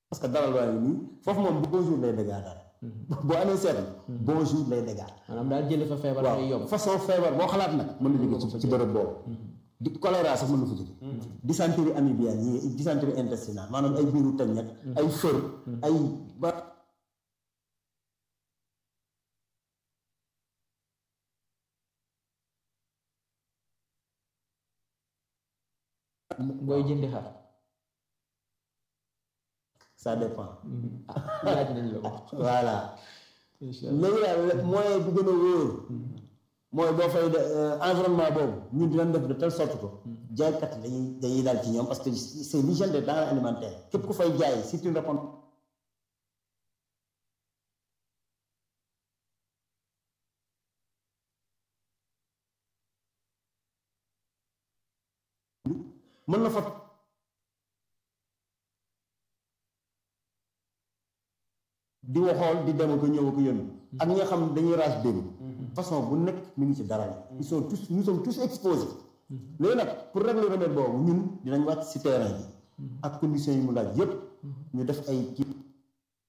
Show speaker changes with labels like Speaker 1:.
Speaker 1: parce que dalal waa ngi nii foofu moom bonjour lay dégâts daal boo amee seetlu bonjour lay dégâts
Speaker 2: maanaam daal jële fa feebar
Speaker 1: waaw
Speaker 2: day yomb
Speaker 1: façon feebar boo xalaat nag mën na jóge ci ci bërëb boobu di choléra sax mën na fa jóge dysenterie amibienne yi dysenterie intestinale maanaam ay biiru tañet ay fër ay ba
Speaker 2: booy jëndi xar
Speaker 1: ça dépend
Speaker 2: laaj nañ la ko
Speaker 1: voilà
Speaker 2: incha allah
Speaker 1: léegi daal moyen bu gën a wóor mooy boo fay de environnement boobu ñun dinañ def de telle sorte que jaaykat yi dañuy dañuy daal ci ñoom parce que c'est l'hygiène des denrées alimentaires képp ku fay jaay si tu réponds mën na fa di waxool di dem ak a ñëw ak a yónni ak ñi nga xam ne dañuy raas dégg façon bu nekk mi ngi ci dara ni ils sont tous nous sommes tous exposés léegi nag pour régler remède boobu ñun dinañ wàcc ci terrain bi ak conditions yi mu laaj yépp ñu def ay kii